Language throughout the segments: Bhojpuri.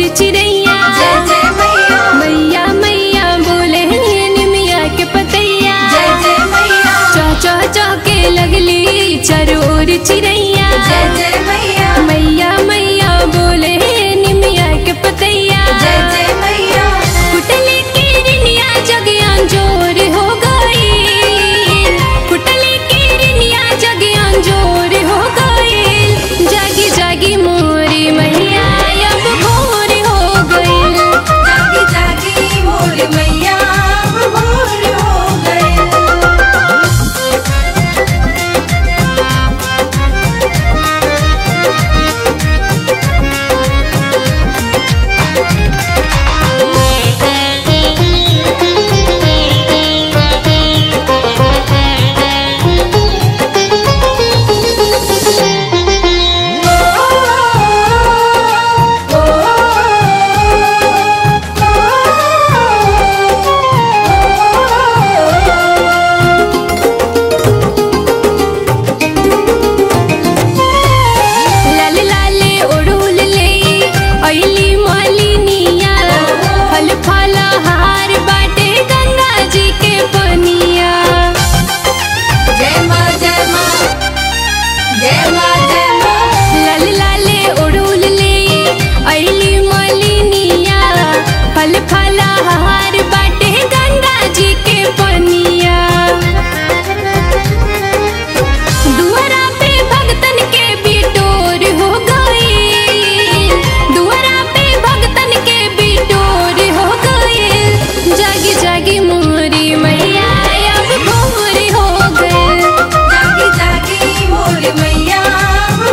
चिड़ैया जय जय मैया मैया मैया बोले निमिया के पतैया जय जय मैया चौ चौ चौ के लगली चरोर चिड़ैया जय जय मैया मैया मैया बोले निमिया के पतैया जय जय मैया कुटले की रिनिया जगियान जोर हो गई कुटले की रिनिया जगियान जोर हो गई जागी जागी मोरी मैया अब भोर हो गई जागी जागी मोर मैया अब भोर हो गए लाल लाले ओढ़ुल ले अइली मालिनिया फल फल हार बाटे गंगा जी के पनिया जय माँ जय माँ जय माँ जय माँ लाल लाले ओढ़ुल ले अइली मालिनिया फल फल हार बाटे गंगा जी के पनिया दुआरा पे भगतन के बिटोर हो गई दुआरा पे भगतन के बिटोर हो गई जागी जागी मोरी मैया अब भोर हो गए जागी जागी मोर मैया अब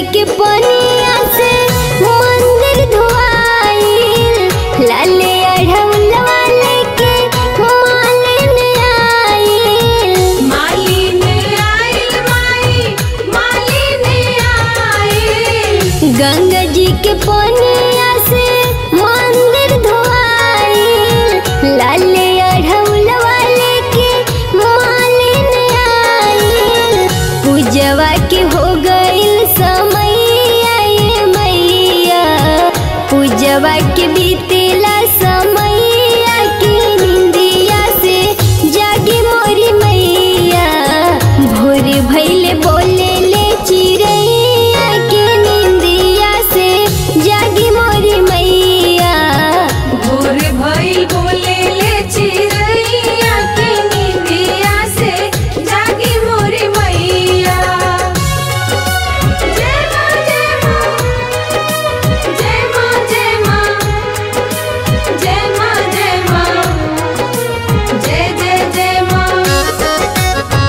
के पनिया से मंदिर धोआइल लाले अढ़ौलवा लेके मालिन आइल मालिन आइल माई मालिन आइल गंगा जी के पनिया से मंदिर धोआइल लाले अढ़ौलवा लेके मालिन आइल पूजवा के हो गइल समय आए मैया पूजवा के बीतेला समय के निंदिया से जागी मोरी मैया भोर भैले बोले ले चिड़ैया के निंदिया से जागी मोरी मैया भोर भइल बोले ले चिरैया के निंदिया से जागी मोरी मैया जय माँ जय माँ जय माँ जय माँ जय माँ जय माँ जय जय जय माँ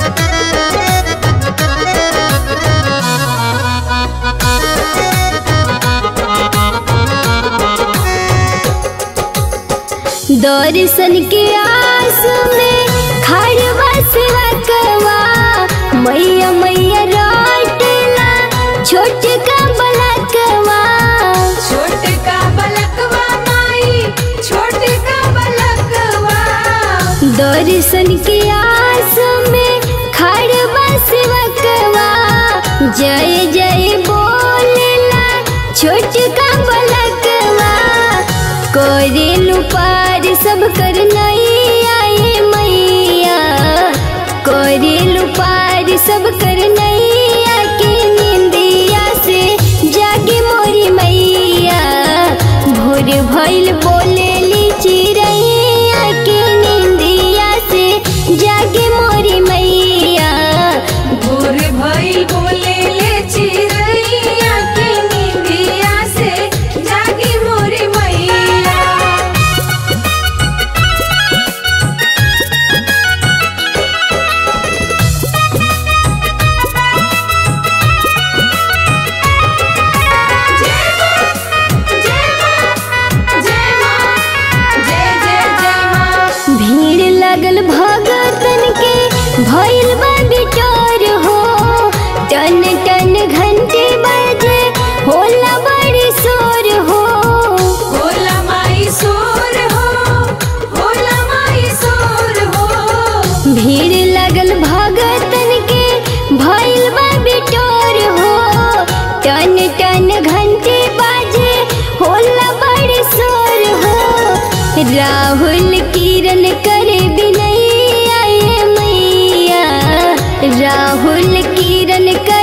दर्शन के आस में खड़वा सेवा करवा मैया मैया राटला छोट का बलकवा छोट का बलकवा माई छोट का बलकवा दर्शन के आस में खड़वा सेवा करवा जय जय बोलेला छोट का बलकवा करेलु पार सब कर नहीं आए मैया करेलु पार सब कर नहीं आके निंदिया से जागे मोरी मैया भोर भइल बोलेली चिड़ैया के निंदिया से जागे मोरी मैया भोर भइल बोले ले चिरैया के निंदिया से जागी मोरी मैया जय माँ जय माँ जय माँ जय जय जय माँ भीड़ लगल भगतन के भइल बा बिटोर हो टन टन घंटे बजे होला बड़ी शोर हो होला माई सोर हो होला माई सोर हो भीड़ लगल भगतन के भइल बा बिटोर हो टन टन घंटे बाजे होला बड़ी शोर हो राहुल किरण करे बिनैया ये मैया राहुल किरण करे